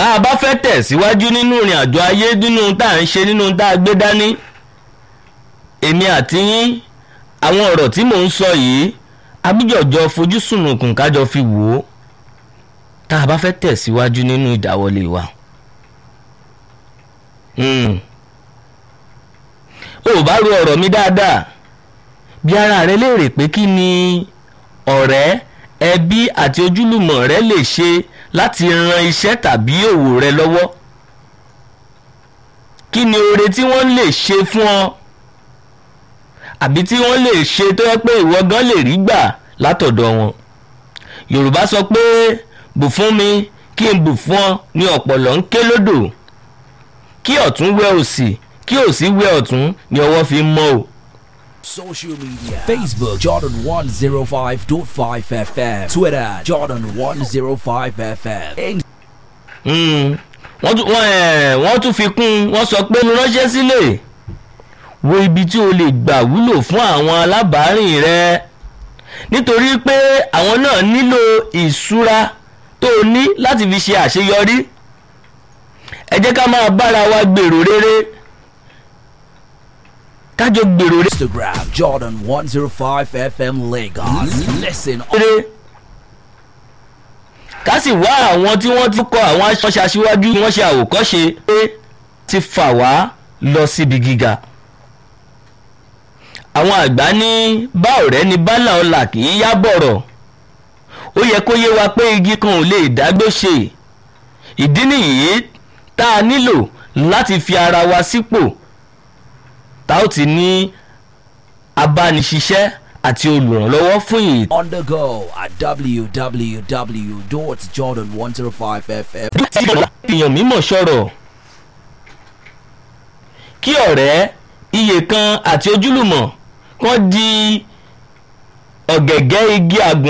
tá a bá fẹ́ tẹ̀síwájú nínú ìrìn àjò ayé nínú tá à ń ṣe nínú tá a gbé dání èmi àti yín àwọn ọ̀rọ̀ tí mò ń sọ yìí abíjọ̀jọ fojú sùnùkùn kájọ fi wò ó tá a bá fẹ́ tẹ̀síwájú nínú ìdáwọlé wa. Hmm. o ò bá ro ọ̀rọ̀ mi dáadáa bí ara rẹ léèrè pé kí ni ọ̀rẹ́ ẹbí àti ojúlùmọ̀ rẹ lè ṣe láti ran iṣẹ́ tàbí òwò rẹ lọ́wọ́ kí ni oore tí wọ́n lè ṣe fún ọ àbí tí wọ́n lè ṣe tó yẹ pé ìwọ gan lè rí gbà látọ̀dọ̀ wọn yorùbá sọ pé bù fún mi kí n bù fún ọ ní ọ̀pọ̀lọ́ ń ké lódò kí ọ̀tún wẹ òsì kí òsì wẹ ọ̀tún ni ọwọ́ fi ń mọ́ o. Social media Facebook Jordan 105.5 FM Twitter Jordan 105 FM Mm. wọ́n tún wọ́n ẹ̀ wọ́n tún fi kún un wọ́n sọ pé mo ránṣẹ́ sílẹ̀ wo ibi tí o lè gbà wúlò fún àwọn alábàárìn rẹ nítorí pé àwọn náà nílò ìṣúra tó o ní láti fi ṣe àṣeyọrí ẹ jẹ́ ká máa bára wa gbèrò rere kájọ gbèrò rere. Instagram Jordan 105 FM Lagos Listen rere ká sì wá àwọn tí wọ́n ti kọ́ àwọn aṣọ́ṣe aṣíwájú wọ́n ṣe àwòkọ́ṣe pé ti fà wá lọ síbi gíga. àwọn àgbà ní bá ọ̀rẹ́ ní bálà ọ̀la kì í yá bọ̀rọ̀ ó yẹ kó yé wa pé igi kan ò lè dágbó ṣe ìdí nìyí tá a nílò láti fi ara wa sípò tá ó ti ní abániṣiṣẹ́ àti olùrànlọ́wọ́ fún ìyè on the go at www.jordan105fm tí èèyàn mímọ̀ sọ̀rọ̀ kí ọ̀rẹ́ iye kan àti ojúlùmọ̀ kan di ọ̀gẹ̀gẹ̀ igi àgbọ̀n